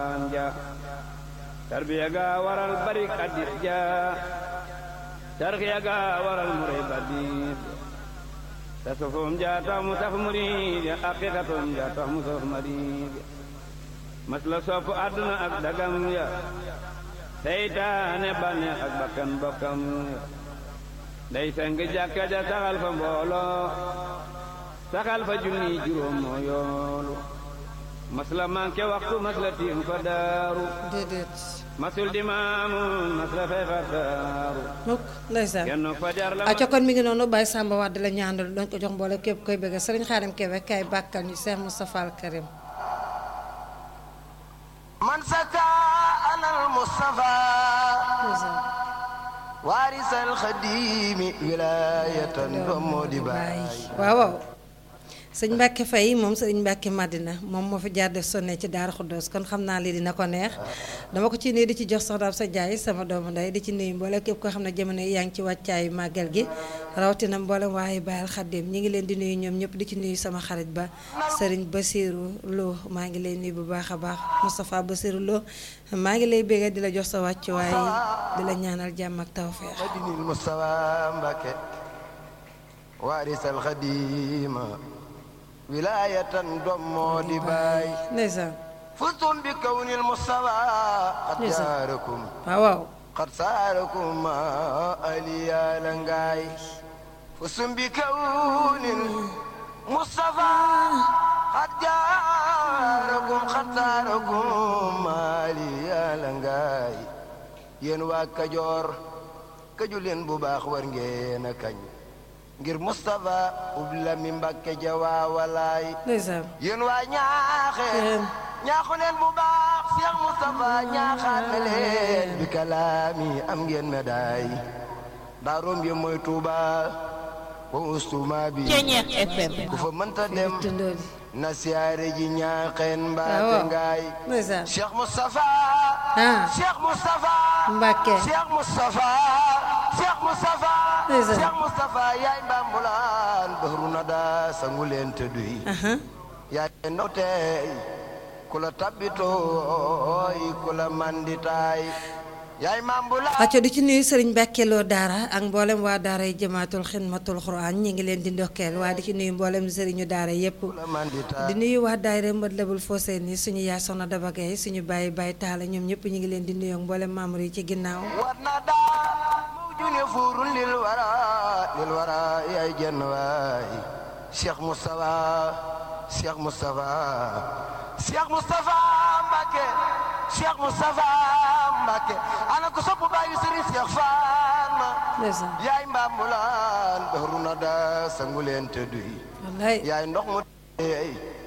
ja tarbiya ga waral bari kadit ja tarxiya ga waral muray badit tasufum ja tax mu saf murid ya aqiqatum ja tax mu saf marid mas la sopp àdduna ak dagam ya seytaane bànneex ak bakkan bokkam ya day seng jàkka ja saxal fa mbooloo saxal fa junni juróom moo yoolu mas la manqué waxtu mas la tiim fa daaru déedéet masul di maamun mas la fay fa daaru mukk ndeysaan kenn fajar la acca kon mi ngi noonu Baye Samba Wade la ñaanal doon ko jox mboole képp koy bëgg sëriñ Xaadim Kebe kay bàkkal ñu Cheikh Moustapha Al Karim من سكى أنا المصطفى ndeysaan وارث الخديم ولاية بمودي باي waaw waaw sëñ Mbacke Faye moom sëñ Mbacke Madina moom moo fi jaar def sonne ci Daara Xuddoos kon xam naa lii dina ko neex dama ko ci nuyu di ci jox soxnaam sa jaay sama doomu ndey di ci nuyu mboole képp koo xam ne jamono yi yaa ngi ci wàccaayu màggal gi rawatina mboolem waaye Bayal Xaddim ñi ngi leen di nuyu ñoom ñëpp di ci nuyu sama xarit ba sëriñ Basirou Lo maa ngi lay nuyu bu baax a baax Moustapha Basirou Lo maa ngi lay bégee di la jox sa wàccuwaay di la ñaanal jàmm ak tawfeex مدني المصطفى مبكى وارث الخديم ولاية بمودي باي ndeysaan فزتم بكون المصطفى قد نعم. جاركم waaw waaw قد ساركم ما أليا لنغاي فزتم بكون المصطفى قد جاركم قد ساركم ما أليا لنغاي yéen waa Kajoor kaju leen bu baax war ngeen a kañ ngir Moustapha ubla mi Mbàkke jawaa walaay ndeysaan yéen waa ñaaxeen Yéen. ñaaxu leen bu baax Cheikh Moustapha ñaaxaat na leen bi kalaami am ngeen médaille daaroom yi mooy Tuuba wa ustuma bi Ceñeex FM ku fa mënta dem tundoodi na siyaare ji ñaaxeen mbaate waaw ngaay ndeysaan Cheikh Moustapha Ah. Cheikh Moustapha Mbàkke Cheikh Moustapha Cheikh Moustapha Ndeysaan. Cheikh Moustapha yaay mbambulaan bahru nada sangu leen te duy aha yaay ndaw tey ku la tabbitooy ku la manditaay yaay mambulaan acco di ci nuyu sëriñ Mbàkkeloo daara ak mboolem waa daara yi jëmaatul xidmatul xuraan ñi ngi leen di ndokkeel waaye di ci nuyu mboolem sëriñu daara yépp ku la manditaay di nuyu waa daayira mbët lebul foosee ni suñu yaay soxna dabagay suñu bàyyi bàyyi taala ñoom ñëpp ñi ngi leen di nuyu ak mboolem membre yi ci ginnaaw war na daa mawjune fuurun lil wara lil wara yaay jenn waay Cheikh Moustapha Cheikh Moustapha Cheikh Moustapha Mbacke Cheikh Moustapha Mbacke ana ko sopp bàyyi Serigne Cheikh Fatma ndeysaan yaay mbambulaan bahru na daa sangu leen te duy wallaay yaay ndox mu teey